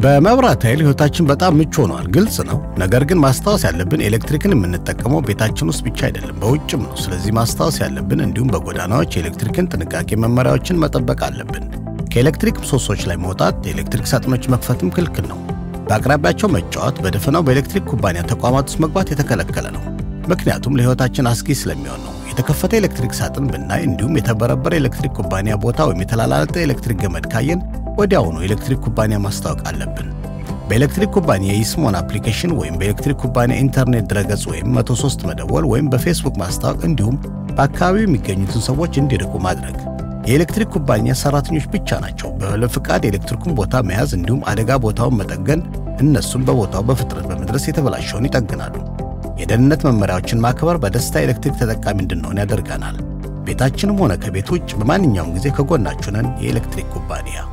በመብራት ኃይል ህይወታችን በጣም ምቹ ሆኗል፣ ግልጽ ነው። ነገር ግን ማስታወስ ያለብን ኤሌክትሪክን የምንጠቀመው ቤታችን ውስጥ ብቻ አይደለም፣ በውጭም ነው። ስለዚህ ማስታወስ ያለብን እንዲሁም በጎዳናዎች የኤሌክትሪክን ጥንቃቄ መመሪያዎችን መጠበቅ አለብን። ከኤሌክትሪክ ምሰሶች ላይ መውጣት፣ የኤሌክትሪክ ሳጥኖች መክፈትም ክልክል ነው። በአቅራቢያቸው መጫወት፣ በደፈናው በኤሌክትሪክ ኩባንያ ተቋማት ውስጥ መግባት የተከለከለ ነው። ምክንያቱም ለህይወታችን አስጊ ስለሚሆን ነው። የተከፈተ ኤሌክትሪክ ሳጥን ብናይ እንዲሁም የተበረበረ ኤሌክትሪክ ኩባንያ ቦታ ወይም የተላላጠ ኤሌክትሪክ ገመድ ካየን ወዲያውኑ ኤሌክትሪክ ኩባንያ ማስታወቅ አለብን። በኤሌክትሪክ ኩባንያ የኢስሞን አፕሊኬሽን ወይም በኤሌክትሪክ ኩባንያ ኢንተርኔት ድረገጽ ወይም 103 መደወል ወይም በፌስቡክ ማስታወቅ እንዲሁም በአካባቢው የሚገኙትን ሰዎች እንዲርቁ ማድረግ። የኤሌክትሪክ ኩባንያ ሰራተኞች ብቻ ናቸው ባለ ፍቃድ የኤሌክትሪኩን ቦታ መያዝ እንዲሁም አደጋ ቦታውን መጠገን። እነሱም በቦታው በፍጥነት በመድረስ የተበላሸውን ይጠግናሉ። የደህንነት መመሪያዎችን ማክበር በደስታ ኤሌክትሪክ ተጠቃሚ እንድንሆን ያደርገናል። ቤታችንም ሆነ ከቤት ውጭ በማንኛውም ጊዜ ከጎናችሁ ነን። የኤሌክትሪክ ኩባንያ